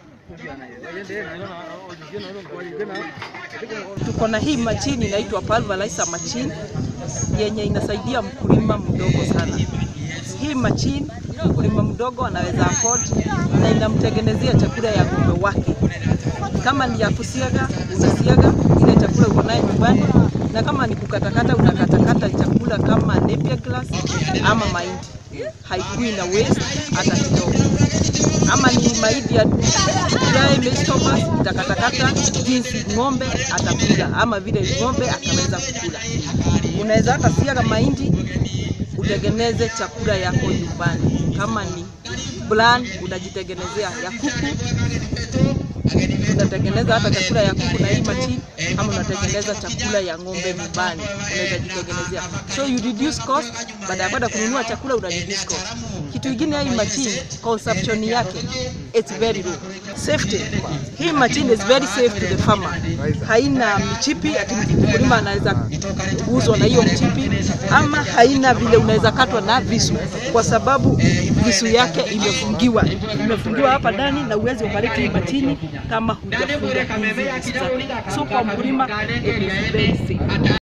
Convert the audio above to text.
Tuko na hii machine inaitwa pulverizer machine yenye inasaidia mkulima mdogo sana. Hii machine mkulima mdogo anaweza afford na inamtengenezea chakula ya ng'ombe wake. Kama ni ya kusiaga, unasiaga ile chakula uko nayo nyumbani, na kama ni kukatakata, unakatakata chakula kama napier grass ama mahindi, haikui na waste hata kidogo. Ama ni mahindi ya dry vegetables, utakatakata jinsi ng'ombe atakula ama vile ng'ombe ataweza kukula. Unaweza hata siaga mahindi utengeneze chakula yako nyumbani. Kama ni bland unajitengenezea ya kuku, unatengeneza hata chakula ya kuku na hii machine, ama unatengeneza chakula ya ng'ombe nyumbani, unaweza jitengenezea. So you reduce cost, baada ya kwenda kununua chakula una reduce cost. Kitu kingine hii machine consumption yake it's very low. Safety. Hii machine is very safe to the farmer. Haina mchipi ati mkulima anaweza guzwa na hiyo mchipi, ama haina vile unaweza katwa na visu, kwa sababu visu yake imefungiwa, imefungiwa hapa ndani na uwezi ukaleta hii machine kama hujafunga hizi visu zake. So kwa mkulima it is very safe.